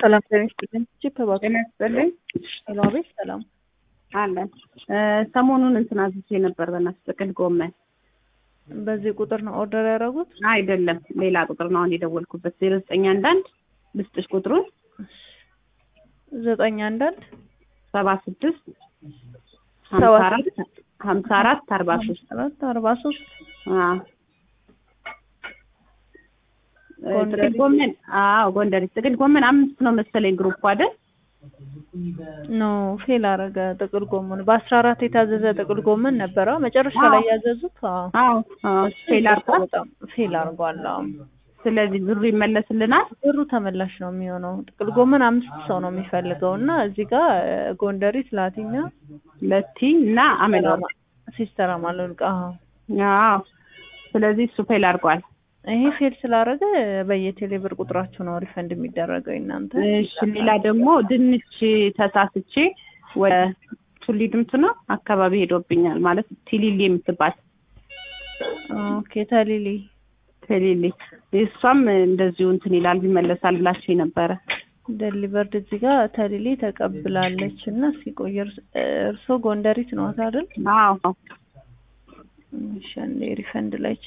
ሰላም ጤና ይስጥልኝ። እጅግ ተባቱ ጤና ይስጥልኝ ሄሎ፣ አቤት። ሰላም አለን። ሰሞኑን እንትን አዝዤ ነበር በእናትሽ ጥቅል ጎመን። በዚህ ቁጥር ነው ኦርደር ያደረጉት? አይደለም ሌላ ቁጥር ነው አሁን የደወልኩበት ዜሮ ዘጠኝ አንዳንድ ልስጥሽ ቁጥሩን ዘጠኝ አንዳንድ ሰባ ስድስት ሰባ ሀምሳ አራት ሀምሳ አራት አርባ ሶስት አራት አርባ ሶስት ጎንደሬ። ጥቅል ጎመን አዎ ጎንደሬ ጥቅል ጎመን አምስት ነው መሰለኝ ግሩፕ አይደል ኖ ፌል አረገ። ጥቅል ጎመን በአስራ አራት የታዘዘ ጥቅል ጎመን ነበረ መጨረሻ አዎ። ላይ ያዘዙት። አዎ አዎ አዎ ፌል አርጓል በጣም ፌል አርጓል። አዎ ስለዚህ ብሩ ይመለስልናል ብሩ ተመላሽ ነው የሚሆነው። ጥቅል ጎመን አምስት ሰው ነው የሚፈልገው እና እዚህ ጋር እ፣ ጎንደሪት፣ ላቲኛ፣ ለቲ እና አመላው ሲስተር አማለልቃ አዎ አዎ ስለዚህ እሱ ፌል አርጓል ይሄ ፌል ስላደረገ በየቴሌ ብር ቁጥራችሁ ነው ሪፈንድ የሚደረገው እናንተ። እሺ ሌላ ደግሞ ድንች ተሳስቼ ወደ ቱሊ ድምቱ ነው አካባቢ ሄዶብኛል ማለት ቲሊሊ የምትባል ኦኬ ተሊሊ ቴሊሊ እሷም እንደዚሁ እንትን ይላል ይመለሳል ብላችሁ ነበረ ደሊቨርድ እዚህ ጋር ተሊሊ ተቀብላለች እና ሲቆይ እርሶ ጎንደሪት ነው አይደል? አዎ እሺ አንዴ ሪፈንድ ላይ